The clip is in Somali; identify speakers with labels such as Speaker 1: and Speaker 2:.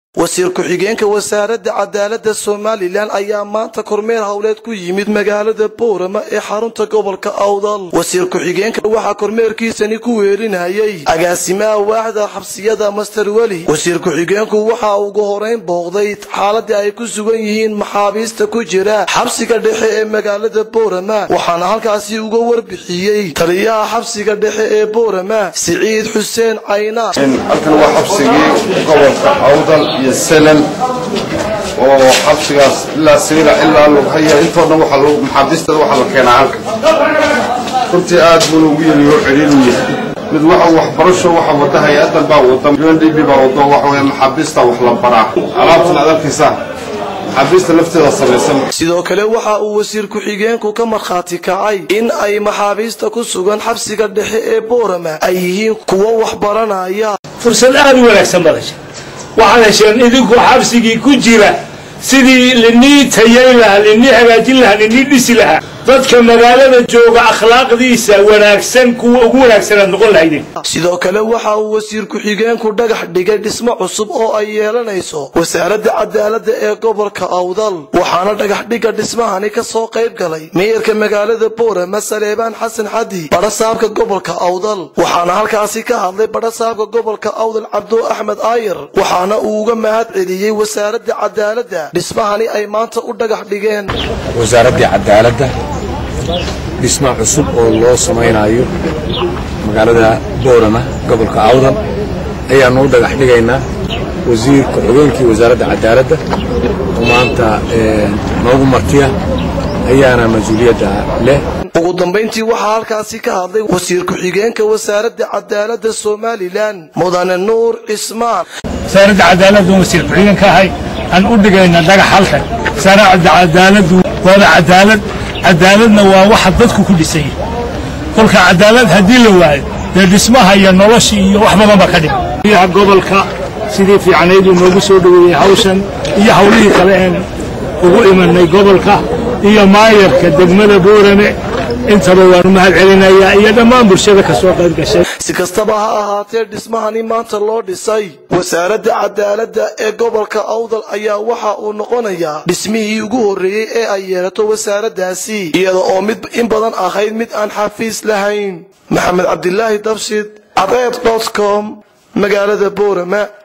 Speaker 1: wasiir ku-xigeenka wasaaradda cadaaladda somalilan ayaa maanta kormeer howleed ku yimid magaalada boorama ee xarunta gobolka awdal wasiir ku-xigeenka waxaa kormeerkiisani ku weelinayay agaasimaha waaxda xabsiyada master weli wasiir ku-xigeenku waxa ugu horeyn booqday xaaladii ay ku sugan yihiin maxaabiista ku jira xabsiga dhexe ee magaalada boorama waxaana halkaasi uga warbixiyey taliyaha xabsiga dhexe ee boorama siciid xuseen caynaar
Speaker 2: halkan waa xabsigii gobolka awdal iyo selal oo xabsigaas ilaa sayla ilaa lughaya intoo dhan waxaa lagu maxaabiistada waxaa la keenaa halkan runtii aad buu ugu yeli oo celiinu yahay mid waxa waxbarasho waxa wada hay-adan baa wada undb baa wado waxa weeye maxaabiista wax la baraa alaabtan aad arkaysaa maxaabiista lafteeda samaysan
Speaker 1: sidoo kale waxa uu wasiir ku-xigeenku ka markhaati kacay in ay maxaabiista ku sugan xabsiga dhexe ee boorama ay yihiin kuwo wax baranaya
Speaker 3: fursad aad u wanaagsan badasha waxaad hesheen idinku xabsigii ku jira sidii linii tayayn lahaa linii hagaajin lahaa linii dhisi lahaa dadka magaalada jooga akhlaaqdiisa wanaagsan kuwa ugu wanaagsan aad noqon lahaydeen
Speaker 1: sidoo kale waxa uu wasiir ku-xigeenku dhagax dhigay dhismo cusub oo ay yeelanayso wasaaradda cadaaladda ee gobolka awdal waxaana dhagax dhigga dhismahani ka soo qayb galay meeyarka magaalada boorama saleebaan xasan xadi badhasaabka gobolka awdal waxaana halkaasi ka hadlay badhasaabka gobolka awdal cabdo axmed aayar waxaana uu uga mahad celiyey wasaaradda cadaaladda dhismahani ay maanta u dhagax dhigeen
Speaker 4: wasaaraddii cadaaladda dhisma cusub oo loo samaynayo magaalada boorama gobolka awdal ayaannu u dhagax dhigaynaa wasiirka xogeenkii wasaaradda cadaaladda oo maanta noogu martiya ayaana mas-uuliyadda leh
Speaker 1: ugu dambayntii waxaa halkaasi ka hadlay wasiir ku-xigeenka wasaaradda cadaaladda somalilan mudane nuur cismaan
Speaker 3: wasaaradda cadaaladdu wasiir ku-xigeenka ahay aan u dhigayna dhagax halkan wasaaradda cadaaladdu waana cadaalad cadaaladna waa waxa dadku ku dhisan yahay kolka cadaalad haddii la waayo dee dhismaha iyo nolosha iyo wax badan baa ka dhiman biyaha gobolka sidii fiicnayduu noogu soo dhoweeyey hawshan iyo hawlihii kale een ugu imanay gobolka iyo maayarka degmada boorame intaba waanu mahad celinayaa iyo dhammaan bulshada ka soo qayb gashay
Speaker 1: si kastaba ha ahaatee dhismahani maanta loo dhisay wasaaradda cadaaladda ee gobolka awdal ayaa waxa uu noqonayaa dhismihii ugu horreeyey ee ay yeelato wasaaraddaasi iyada oo mid in badan ahayd mid aan xafiis lahayn maxamed cabdilaahi dabshid cadeed dot com magaalada boorama